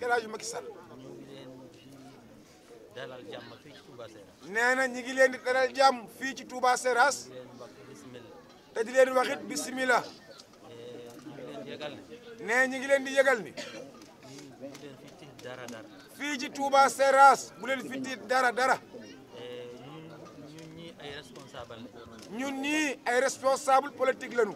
El Hadj Macky Sall ñu ngi leen di dalal jàmm fii ci Touba Seras nee na ñi ngi leen di dalal jàmm fii ci Touba Seras di leen wax bismillah te di leen wax it bisimilah ñu ngi leen di yëgal ne nee ñi ngi leen di yëgal ni ñu bu leen fi tiit dara dara fii ci Touba Seras bu leen fi tiit dara dara ñun ñun ñi ay responsable la ñun ñii ay responsable politique lañu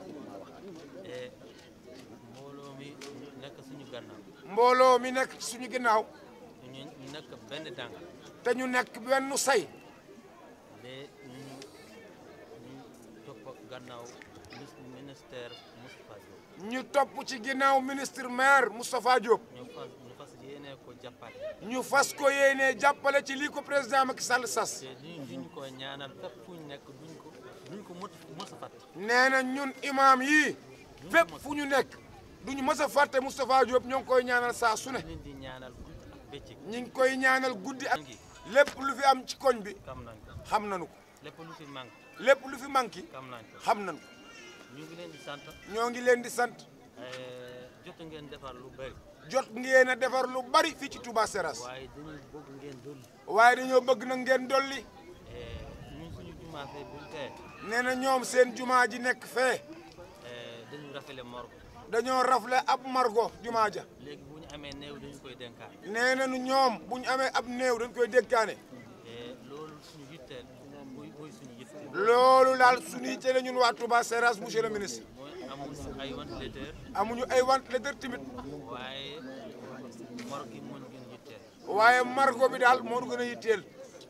mbooloo mi nekk suñu gannaaw mbooloo mi nekk ci suñu ginnaaw ñu ñu nekk benn dàng te ñu nekk benn say de ñu ñu topp gannaaw ministère Moustapha Diop ñu topp ci ginnaaw ministre maire Moustapha Diop ñu fas ñu fas yéene ko jàppale ñu fas ko yéene jàppale ci lii ko président Macky Sall sas te duñ duñ ko ñaanal fépp fu ñu nekk duñ ko duñ ko mot mos a fàtte nee na ñun imaam yii fépp fu ñu nekk duñu mës a fàtte Moustapha Diop ñoo ngi koy ñaanal saa su ne leen di ñaanal guddi ak bëccëg ñu ngi koy ñaanal guddi ak ngi lépp lu fi am ci koñ bi xam nañ ko xam nañu ko lépp lu fi manque lépp lu fi manqué xam nañ ko xam nañu ko ñu ngi leen di sant ñoo ngi leen di sant jot ngeen defar lu bëri jot ngeen a defar lu bari fii ci Touba Seras waaye dañu bëgg ngeen dolli waaye dañoo bëgg na ngeen dolli ñun suñu jumaa fee buñ tee nee na ñoom seen jumaa ji nekk fee dañu rafele morgue dañoo rafle ab margo jumaa ja léegi bu ñu amee néew dañu koy dénkaan nee na nu ñoom bu ñu amee ab néew dañ koy dénkaane loolu suñu yitteel mooy mooy suñu yitteel loolu daal suñuy jëlee ñun waa Touba Seras monsieur le ministre mooy amuñu ay ventilateur amuñu ay ventilateur tamit waaye morgue yi moo ñu gën yitteel waaye margo bi daal moo ñu gën a yitteel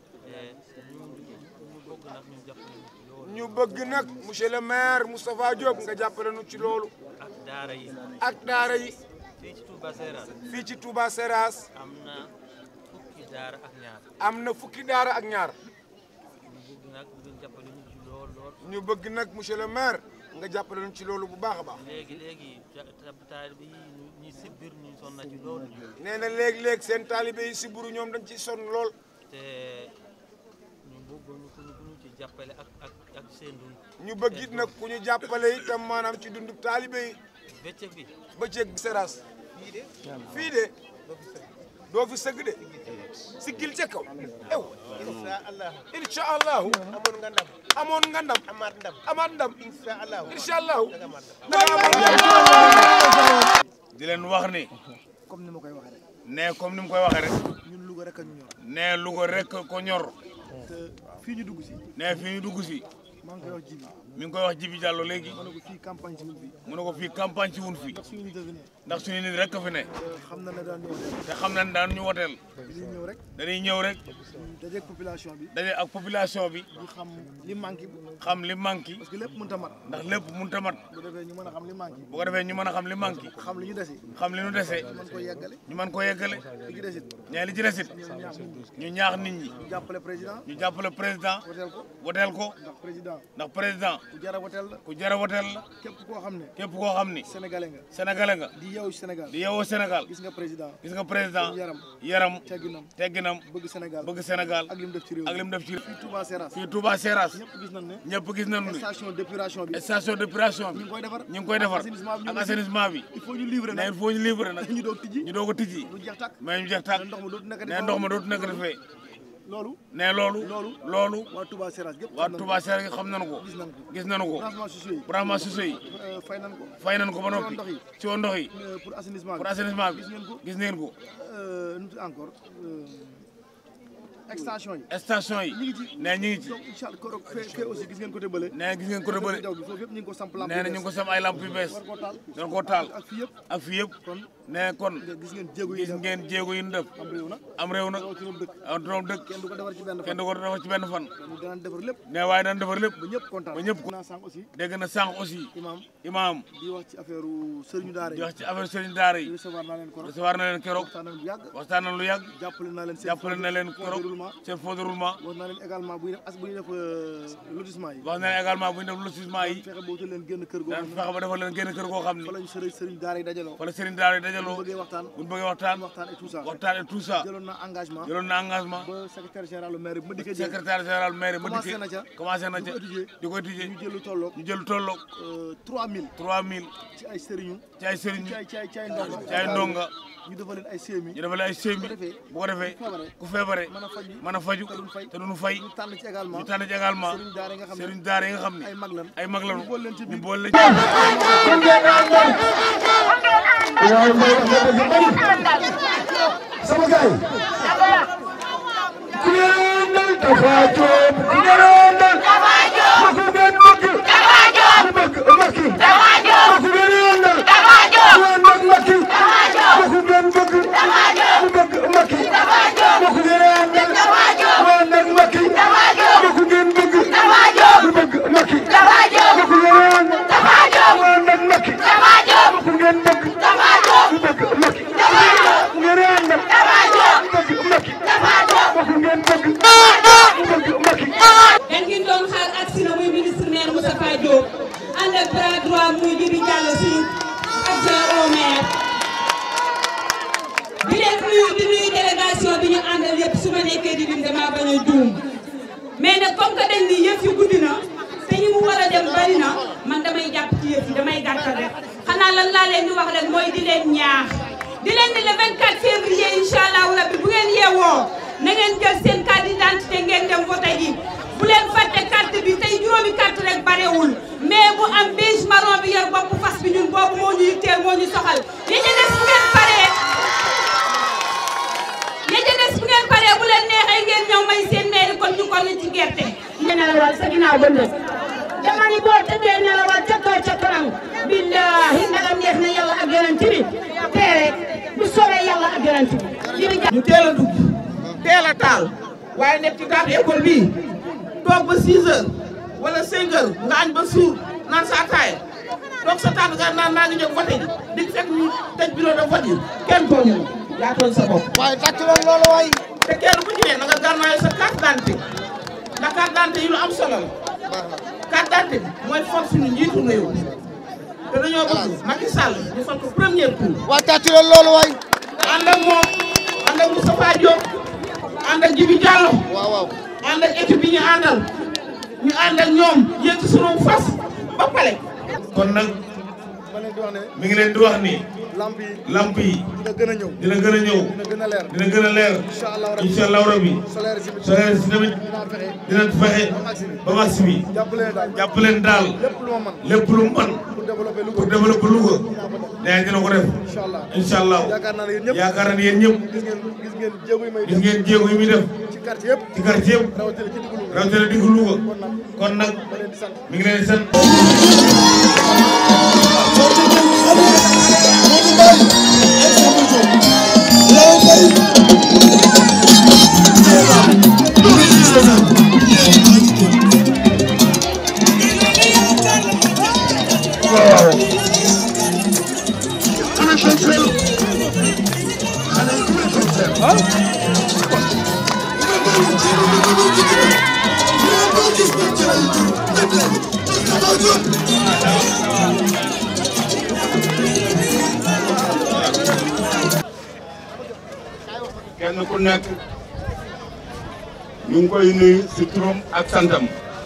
ñu ñu bëgg nag ñu jàppale ñu ci loolu ñu bëgg nag monsieur le maire Moustapha Diop nga jàppale nu ci loolu ak daara yi ak daara yi fii ci Touba Seras fii ci Touba Seras am na fukki daara ak ñaar am na fukki daara ak ñaar ñu bëgg nag ngeen jàppale ñu ci lool lool ñu bëgg nag monsieur le maire nga jàppale nu ci loolu bu baax a baax léegi léegi taal bi ñi si biir ñu sonn na ci loolu nee na léeg-léeg seen taalibe yi si buru ñoom dañ ciy sonn lool te ñu bëgg ñu ku ñu ku ñu ci jàppale ak ak ak seen dund ñu bëgg it nag ku ñu jàppale itam maanaam ci dundu taalibe yi bëccëg bi bëccëg Seras fii de doo fi sëgg de siggil ca kaw ew incha allah incha allahu amoon nga ndam amoon nga ndam amaat ndam amaat ndam incha allah incha allahu di leen wax ni comme ni ma koy waxee rek ne comme ni mu koy waxee rek ñun Louga rek a ñu ñor ne Louga rek ko ñor te fii ñu dugg si ne fi ñu dugg si maa ngi koy wax jibi mi ngi koy wax Jibi Diallo léegi ma ne ko fii campagne si wul fii mu ne ko fii campagne ci wun fi ndax suñu nit a fi ne ndax suñu nit rek fi ne xam na ne daan ñëw te xam nañ daan ñu woteel dañuy ñëw rek dañuy ñëw rek dajeeg population bi daje ak population bi ñu xam li manqué xam li manqué parce que lépp mënut a mat ndax lépp mënut a mat bu defee ñu mën a xam li manqué bu ko defee ñu mën a xam li manqué xam li ñu desi xam li ñu dese mën ko yeggale ñu mën ko yeggale li ci desit ñee li ci desit ñoom ñaax nit ñi ñu ñaax nit ñi ñu jàppale président ñu jàppale président woteel ko woteel ko ndax président ndax président ku jara woteel la ku jara woteel la képp koo xam ne képp koo xam ni sénégalais nga sénégalais nga di yeewu Sénégal di yeewoo Sénégal gis nga président gis nga président yaram yaram tegginam tegginam bëgg Sénégal bëgg Sénégal ak li mu def ci réew ak li mu def ci fii Touba Seras fii Touba Seras ñëpp gis nañ ne ñëpp gis nañu ni station d'épuration bi station d'épuration bi ñu ngi koy defar ñu ngi koy defar assainissement bi ñu ak ngi assainissement bi il faut ñu livrer ne nag il faut ñu livrer nag ñu doog tijji ñu doog a tijji lu jeex tàkk mais ñu jeex tàkk ndox ma dootu nekk ne ndox ma dootu nekk defee loolu ne loolu loolu loolu waa Touba Seras yëpp waa Touba Seras xam nañu ko gis nañ ko gis nañu ko branchement sociaux yi branchement sociaux yi euh, fay nañ ko fay nañu ko ba noppi ndox yi. ci woon ndox yi Euh, pour assainissement pour bi assainissement bi gis ngeen ko gis ngeen ko Euh, nu mu tudd encore euh, extension yi station yi ñu ngi ci ne ñu ngi ci donc incha allah koro fee fee aussi gis ngeen côté bële ne gis ngeen côté bële jaw bi foofu yëpp ñu ngi ko samp lampe nee na ñu ngi ko sam ay lamp yu bees war koo taal doon koo taal ak fii yëpp ak fii yëpp kon ne kon nga gis ngeen jéego yi gis def ngeen jéego yi ñu def am réew nag am réew nag rawatina dëkk am doom dëkk kenn du ko defar ci benn kenn fan du ko defar ci benn fan ñu daan defar lépp ne waaye daan defar lépp ba ñëpp kontaan ba ñëpp naa sànq aussi dégg na sànq aussi imam imaam di wax ci affaire sëriñu daara di yi wax ci affaire sëriñ daara yi recevoir naa leen ko recevoir na leen keroog waxtaan nañ bu yàgg waxtaan na lu yàgg jàppale naa leen seen jàppale na leen keroog roulement seen fonds de roulement wax naa leen également buy def as buy def euh, lotissement yi wax na leen également bu ñu def lotissement yi fexe ba wutal leen génn kër goo daan xam ne fexe ba defal leen génn kër goo xam ni fa lañu sëriñ sëriñ daara yi dajaloo wala sëriñ daara yi dajaloo bu bëggee waxtaan bu ñu bëggee waxtaan waxtaan et tout ça waxtaan et tout ça jëloon na engagement jëloon na engagement ba secrétaire général maire bi ma dikkee jël secrétaire général maire ma Commencé dikkee na ca. commencé na di ca ko étudier. di ko étudier ñu jël lu tolloog ñu jël tolloog euh, 3000 3000 ci ay sëriñu ci ay sëriñ ci ay ci ay ci ay ndonga ci ay ndonga ñu defal leen ay CMI ñu defal ay sémi bu ko defee ku feebare mën a faju mën a faju te duñ fay te duñu fay ñu tànn ci également ñu tànn ci également sëriñ daara yi nga xam ne sëriñ daara yi nga xam ne ay mag lan ay mag lañu ñu boole leen ci ñu biir boole leen sama gaay ku ngeen dal Tapha Diop ku ngeen dal Tapha Diop ku ngeen bëgg Tapha Diop ku bëgg Macky Tapha Diop ku ngeen dal Tapha Diop ku ngeen bëgg Macky Tapha Diop ku ngeen bëgg Tapha Diop ku bëgg Macky Tapha Diop ku ngeen dal Tapha Diop ku ngeen bëgg Macky Tapha Diop ku ngeen bëgg Tapha Diop ku bëgg Macky Tapha Diop ku ngeen dal Tapha Diop ku ngeen bëgg Macky Tapha Diop ku ngeen bëgg Tapha Diop ku bëgg Macky Tapha Diop ku ngeen dal Tapha Diop ku bëgg Macky Tapha Diop ku ngeen bëgg ku bëgg Macky dañ ngi doon xaar agsi na muy ministre maire Moustapha Diop ànd ak bras droit muy Djibi Diallo suñu adjoint au maire di leen nuyu di nuyu délégation bi ñu àndal yëpp su ma nekkee di lim damaa bañ a juum mais nag comme que dañ ni yëf yi guddi na te ñi mu war a dem bari na man damay jàpp ci yëf yi damay gàttal rek xanaa lan laa leen di wax rek mooy di leen ñaax di leen di le 24 février incha allahu rabbi bu ngeen yeewoo na ngeen jël seen carte d'identité ngeen dem voté ji bu leen fàtte carte bi tey juróomi carte rek barewul mais bu am beige marron bi yor bopp fas bi ñun boobu moo ñu yitteel moo ñu soxal yi ci des bu ngeen paree yi ci des bu ngeen paree bu leen neexee ngeen ñëw may seen mairie kon ñu ko ci gerte. nga nelawal sa ginnaaw ba ndës dama ni boo tëddee nelawal ca kaw ca kanam billahi ndagam neex na yàlla ak yonent bi teere bu soobee yàlla ak yonent bi Djibi Diallo ñu teel a dugg teel a taal waaye nekk ci taatu école bii toog ba 6 heures wala 5 heures nga añ ba suur naan sa ataaya toog sa taatu nga naan maa ngi ñëw voté ji di fekk ñu tëj bureau de vote yi kenn tooñu la yaa tooñ sa bopp. waaye tàcc loolu loolu waay te kenn ku ci ne na nga garnaayo sa carte d'identité ndax carte d'identité yi lu am solo la carte d'identité bi mooy fal suñu njiitu réew te dañoo bëgg Macky Sall ñu fal ko premier tour. waaye tàcc loolu loolu waay ànd ak moom ànd ak Moustapha Diop ànd ak Djibi Diallo waaw waaw ànd ak équipe bi ñu àndal ñu ànd ak ñoom yéeg ci sunu fas ba pare. kon nag ma leen di wax ne mi ngi leen di wax ni lamp yi lamp yi dina gën a ñëw dina gën a ñëw dina gën a leer dina gën a leer incha allah rabbi incha allahu rabbi solaire si solaire si tamit dinaa fexe dina fexe ba max bi jàppale daal jàpp leen daal lépp lu ma mën lépp lu mu mën pour développer lu pour ko développer Louga nee dina ko def incha allah incha allah yaakaar naa ne yéen ñëpp yaakaar na ni yéen ñëpp gis ngeen gis ngeen jéego yi may gis def ngeen jéego yi muy def ci quartier yëpp ci quartier yëpp rawatina ci diggu Louga rawatina diggu Louga kon nag ma leen di sant mi ngi leen di sant kenn ku nekk ñu ngi koy nuyu si turam ak santam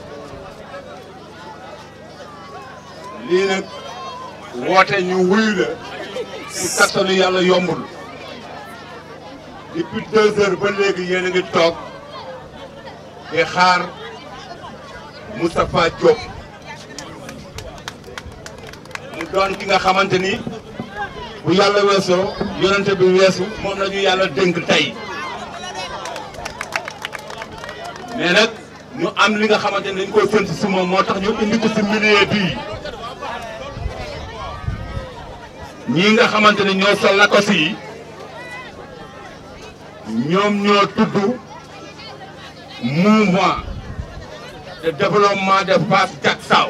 lii nag woote ñu wuyu la si kattanu yàlla yombul depuis deux heures ba léegi yéen a ngi toog di xaar Moustapha Diop mu doon ki nga xamante ni bu yàlla weesoo yonente bi weesu moom la ñu yàlla dénk tey mais nag ñu am li nga xamante ni dañ koy sant si moom moo tax ñu indi ko si milieu bii ñii nga xamante ni ñoo sol lakos yi ñoom ñoo tudd mouvement de développement de Fass Diacksao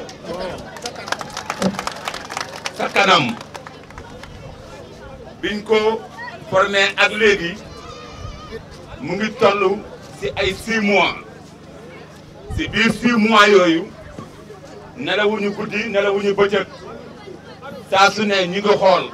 sa kanam biñ ko formé ak léegi mu ngi toll si ay 6 mois si biir 6 mois yooyu nelawuñu guddi nelawuñu bëccëg saa su ne ñi ngi xool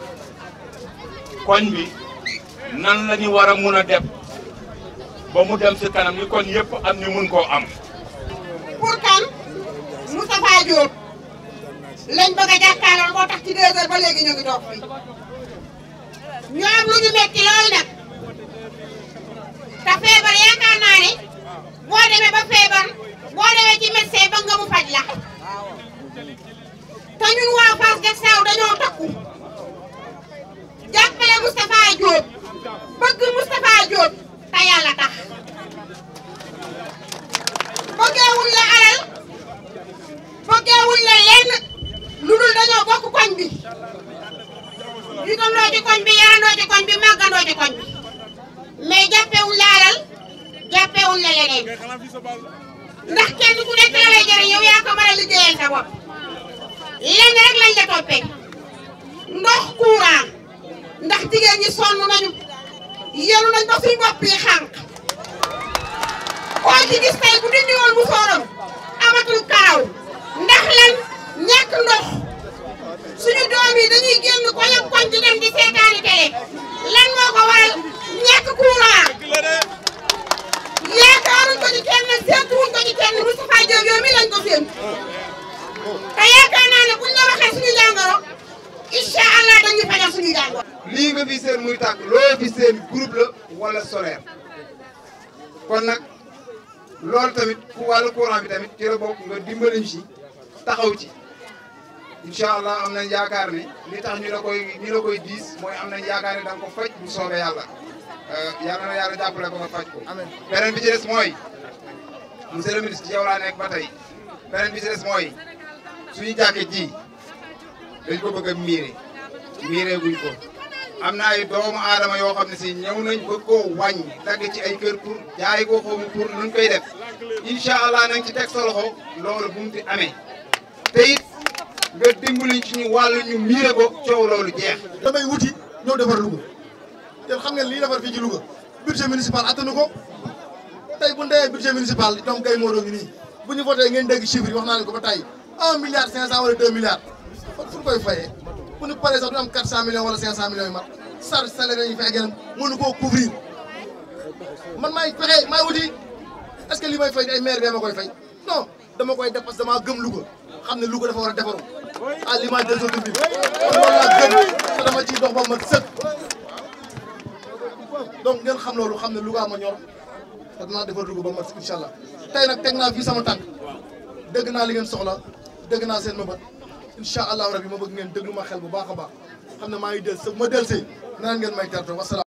koñ bi nan la ñu war a mun a def ba mu dem si kanam ni koñ yëpp am ñu mun koo am. pour kan Moustapha Diop lañ bëgg a jàkkaarloo moo tax ci deux heures ba léegi ñu ngi toog fii ñu am lu ñu metti lool nag te feebar yaakaar naa ne boo demee ba feebar boo demee ci médecin ba nga mu faj la te ñun waa Fass Jaksaaw dañoo takku jàppale Moustapha Diop bëgg Moustapha Diop te yàlla tax bëggeewuñ la alal bëggeewuñ la lenn lu dul dañoo bokk koñ bi juddandoo ci koñ bi yarandoo ci koñ bi màggandoo ci koñ bi mais jàppewuñ la alal jàppewuñ la leneen ndax kenn ku nekk la lay jëriñ yow yaa ko mën a liggéeyal sa bopp lenn rek lañ la toppee ndox courant ndax jigéen ñi sonn nañu yelu nañ ba suñ bopp yi xànq koo ci gis tey bu dindi woon bu sooram amatul karaw ndax lan ñàkk ndox suñu doom yi dañuy génn koñ ak koñ di dem di seetaani télé lan moo ko waral ñàkk courant yaakaaruñ ko ci kenn seetuwuñ ko ci kenn Moustapha Diop yow mi lañ ko séentu te yaakaar naa ne buñ la waxee suñu jàngoro incha allah dañuy fajal suñu jàngoro. lii nga fi seen muy tàkk loo fi seen groupe la wala solaire kon nag loolu tamit ku wàllu courant bi tamit ci la bokk nga dimbaliñ si taxaw ci incha allah am nañ yaakaar ne li tax ñu la koy ñu la koy diis mooy am nañ yaakaar ne da nga ko faj bu soobee yàlla yàlla na yàlla jàppale ko nga faj ko. beneen bi ci des mooy monsieur le ministre ci yow laa nekk ba tey beneen bi ci des mooy suñu jàkkee ji dañ ko bëgg a miire miire guñ ko. am na ay doomu aadama yoo xam ne si ñëw nañ bëgg koo wàññi dagg ci ay kër pour jaay ko xaw ma pour nuñ koy def incha allah nañ ci teg sa loxo loolu bu mu fi amee te it nga dimbali ci ñu wàllu ñu miire ko coow loolu jeex. damay wuti ñëw defar Louga yéen xam ngeen lii defar fii ci Louga budget municipal attanu ko tey bu ndee budget municipal donc kay moo doon nii bu ñu voté ngeen dégg chiffre yi wax naa ne ko ba tey un milliard cinq cent wala deux milliards kon fu ñu koy fayee. bu ñu paree sax du am 400 millions wala 500 millions yu mat charge salaire yi ñu fay gën mënu koo couvrir man maay fexe maay wuti est-ce que li may fay ay maire bee ma koy fay non dama koy def parce que damaa gëm Louga xam ne Louga dafa war a defaru à l'image des autres villes kon loolu laa gëm te dama ciy dox ba mat sëkk donc ngeen xam loolu xam ne Louga ma ñor te dinaa defar Louga ba mat sëkk incha allah tey nag teg naa fii sama tànk dégg naa li ngeen soxla dégg naa seen mëbët incha allahu rabi ma bëgg ngeen déglu ma xel bu baax a baax xam ne maa ngi del sa ma del see naan ngeen may terto wasalaam